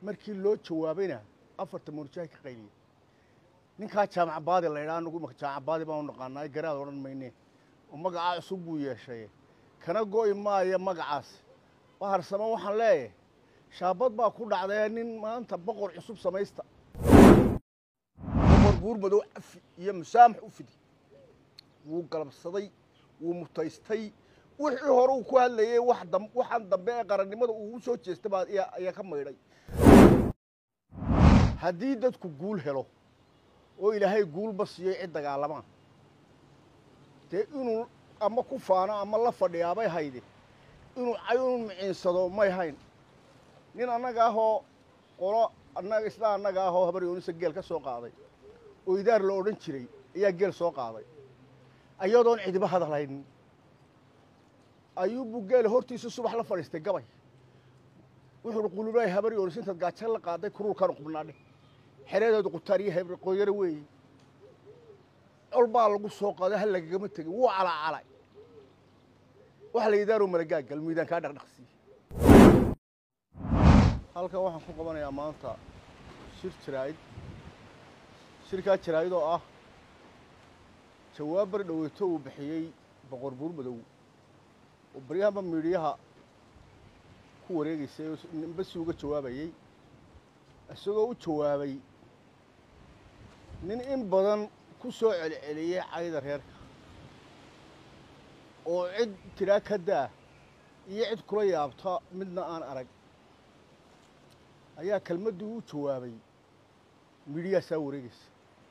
markii loo jawaabayna afarta murjahay ka qayliyey ninkaa jaamac baadi la ydhaa anugu imaka jaamac baadi baan u naqaanaa garaad odhan mayne oo magacaa cusub buu yeeshay kana go'i maayo magacaas baharsamo waxaan leeyahay shaabad baa ku dhacdee nin maanta boqor cusub samaysta boqor buur madow cafi iyo musaamax u fidi wuu galabsaday wuu mutaystay wixii hore uu ku hadlayey waxaan dambe ee qarannimada uu u soo jeestay baa ayaa ka maydhay haddii dadku guul helo oo ilaahay guulba siiyey cid dagaalamaan dee inuu ama ku faano ama la fadhiyaabay hayde inuu cayun miciinsado may hayn nin annaga ahoo qolo annaga isla annaga ahoo habar yoonisa geel ka soo qaaday oo idaar la odhan jiray ayaa geel soo qaaday ayadoon cidiba hadalhaynin ayuubbuu geela hortiisa subax la fadhiistay gabay wuxuu uhi qululaay habar yoonis intaad gaajo la qaaday kuruurkaanu qubnaadhe xereedeedu qutaar iyo qoyaro weeye col baa lagu soo qaaday hal lagagama tegin wuu calacalay waxa la idaaroo malagaagal miidaan kaa dhaqdhaqsiiye halkan waxaan ku qabanayaa maanta shir jaraa'id shirkaa jaraa'id oo ah jawaab bar dhoweyto uu bixiyey boqor buur madow oo baryahanba miidhiyaha ku wareegaysay oo ninba si uga jawaabayey isagoo u jawaabay nin in badan ku soo celceliyey cayda reerka oo cid tidhaa ka daa iyo cid kula yaabta midna aan arag ayaa kelmaddii u jawaabay midhiyaasaa wareegaysa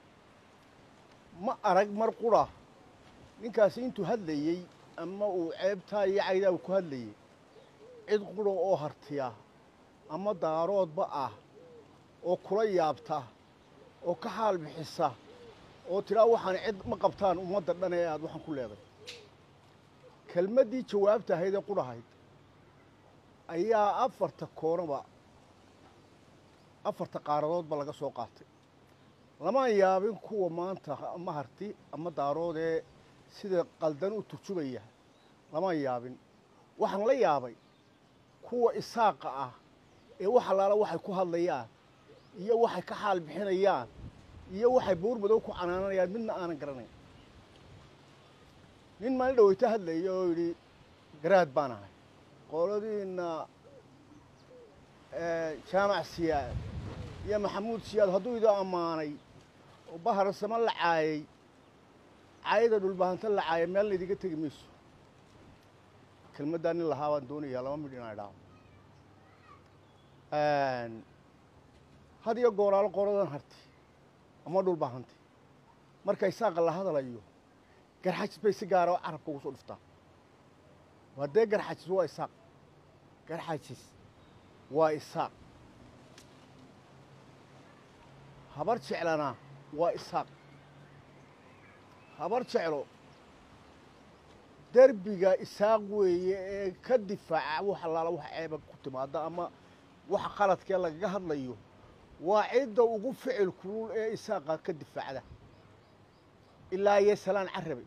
ma arag mar qura ninkaasi intuu hadlayey ama uu ceebtaa iyo caydaa ku hadlayey cid qura oo hartiya ama daaroodba ah oo kula yaabta oo ka xaal bixisa oo tidhaa waxaan cid ma qabtaan ummadda dhan ee aad waxaan ku leeday kelmaddii jawaabta ahayd ee qudhahayd ayaa afarta koonaba afarta qaaradoodba laga soo qaatay lamaan yaabin kuwa maanta ama harti ama daaroodee sida qaldan u turjubaya lamaan yaabin waxaan la yaabay kuwa isaaqa ah ee wax allaala waxay ku hadlayaan iyo waxay ka xaal bixinayaan iyo waxay buur madow ku canaananayaan midna aanan garanayn nin maalin dhaweyto hadlaya oo yidhi garaad baan ahay qoladiinna jaamac siyaad iyo maxamuud siyaad hadduu idoo ammaanay oo baharsamo la caayey caayada dhulbahanta la caayay meel laydiga tegi mayso kelmaddaa nin lahaa baan doonayaa laba midh inaa idhaao had iyo gooraalo qoladan harti ama dhulbahantay marka isaaqa la hadalayo garxajis bay si gaara carabka ugu soo dhuftaa waa dee garxajis waa isaaq garxajis waa isaaq habar jeclana waa isaaq habar jeclo derbiga isaaq weeye ee ka difaaca wax allaala wax ceeba ku timaada ama waxa qaladkee lagaga hadlayo waa cidda ugu ficil kulul ee isaaqa ka difaacda ilaa iyo salaan carabe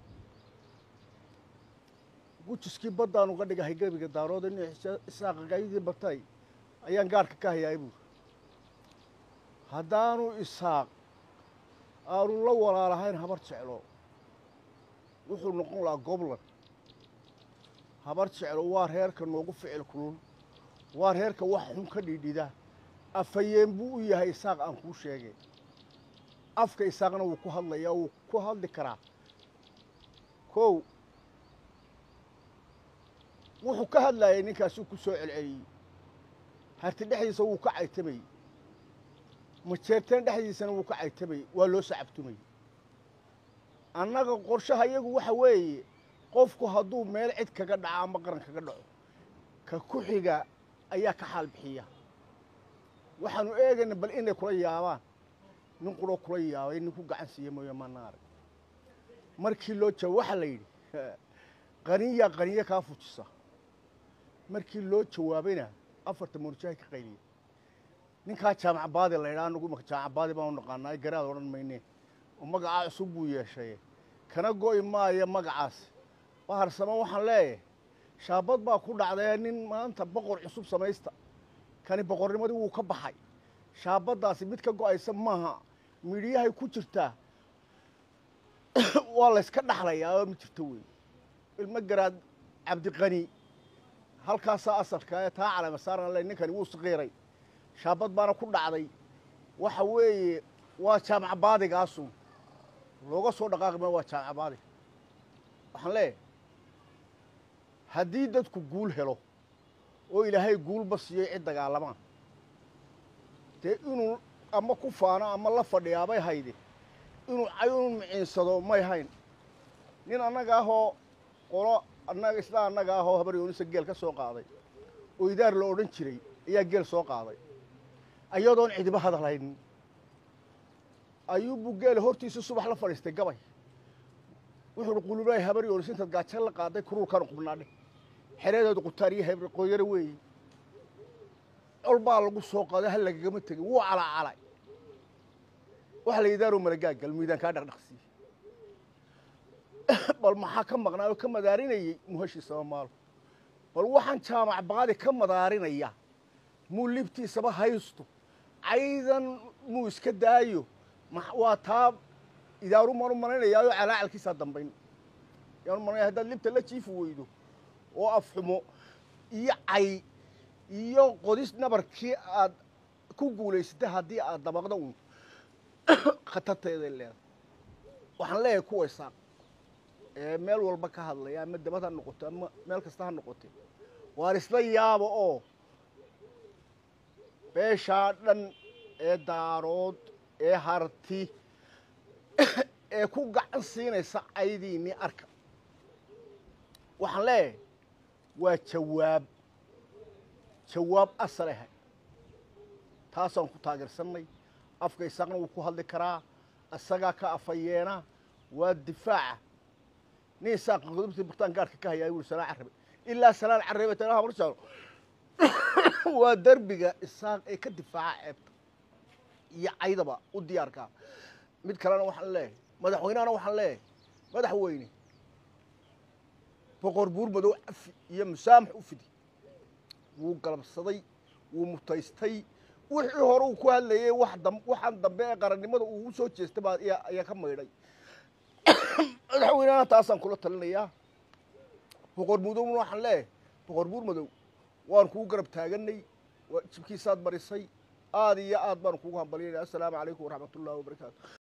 gujiskii baddaan uga dhigahay gebiga daarood in isaaqa gaayadii batay ayaan gaarhka ka hayaay buuri haddaanu isaaq aanu la walaalahayn habar jeclo wuxuu noqon lahaa goblan habar jeclo waa reerka noogu ficil kulul waa reerka wax xun ka dhidhida afhayeen buu u yahay isaaq aan kuu sheegay afka isaaqna wuu ku hadlayaa wuu ku hadli karaa kow wuxuu ka hadlayay ninkaasuu ku soo celceliyey harti dhexdiisa wuu ka caytamayey majeerteen dhexdiisana wuu ka caytamayey waa loo sacabtumayey annaga qorshaha iyagu waxa weeye qofku hadduu meel cid kaga dhaco ama qaran kaga dhaco ka ku xiga ayaa ka xaal bixiya waxaanu eegayna bal inay kula yaabaan nin quroo kula yaabay nin ku gacan siiye mooye maana arag markii loo jawaab waxaa la yidhi qaniyaa qaniyo kaa fujisa markii loo jawaabayna afarta murjahay ka qayliyey ninkaa jaamac baadi la ydhaa anugu imaka jaamac baadi baan u naqaanaa garaad odhan mayne oo magacaa cusub buu yeeshay kana go'i maayo magacaas baharsamo waxaan leeyahay shaabad baa ku dhacdee nin maanta boqor cusub samaysta kani boqornimadii wuu ka baxay shaabaddaasi mid ka go-aysa maaha midhiyahay ku jirtaa waa layska dhaxlayaa oo ma jirto wey ilmo garaad cabdiqani halkaasaa asalka ee taa calama saaran le ninkani wuu saqiiray shaabad baana ku dhacday waxa weeye waa jaamac baadigaasu looga soo dhaqaaqi ma waa jaamac baadig waxaan leeyahay haddii dadku guul helo oo ilaahay guulba siiyey cid dagaalamaan dee inuu ama ku faano ama la fadhiyaabay hayde inuu cayunu miciinsado may hayn nin annaga ahoo qolo annaga isla annaga ahoo habar yoonisa geel ka soo qaaday oo idaar la odhan jiray ayaa geel soo qaaday ayadoon cidiba hadal haynin ayuubuu geela hortiisa subax la fadhiistay gabay wuxuu uhi qululaay habar yoonis intaad gaajo la qaaday kuruurkaanu qubnaadhe xereedeedu qutaar iyo hebr qoyaro weeye col baa lagu soo qaaday hal lagagama tegin wuu calacalay waxa la idaaroo malagaagal miidaan kaa dhaqdhaqsiiye bal maxaa ka maqnaa oo ka madaarinayey muhashi samamaalo bal waxaan jaamac baadi ka madaarinaya muu libtiisaba haysto caydan muu iska daayo waa taa idaaru maan u malaynayaayoo calaacalkiisaa dambayn yaan u malanaya haddaad libta la jiifi weydo oo afxumo iyo cay iyo qodis nabarkii aad ku guulaysatay haddii aad dabaqda uun khatarteeday leedahay waxaan leeyahay kuwa isaaq ee meel walba ka hadlaya ama dabad ha noqoto ama meel kasta ha noqote waar isla yaaba oo beeshaa dhan ee daarood ee harti ee ku gacan siinaysa caydiinii arka waxaan leeyahay waa jawaab jawaab asal ahay taasaan ku taageersannay afka isaaqna wuu ku hadli karaa isagaa ka afayeena waa difaaca nin isaaqa qodobtii burtaan gaarhka ka hayaa wuri salaan carrabe ilaa salaan carrabe tana habarsaano waa derbiga isaaq ee ka difaaca ceebta iyo caydaba u diyaarkaa mid kalena waxaan leeyahay madaxweynehana waxaan leeyahay madaxweyne boqor buur madow cafi iyo musaamax u fidi wuu galabsaday wuu mutaystay wixii hore uu ku hadlayey waxaan dambe ee qarannimada uu soo jeestay baa ayaa ka maydhay madaxweynehana taasaan kula talinayaa boqor mudowna waxaan leeyahay boqor buur madow waan kugu garab taaganay jibkiisaad marisay aad iyo aad baanu kugu hambalyanaya assalaamu calaykum waraxmat ullahi wabarakaatu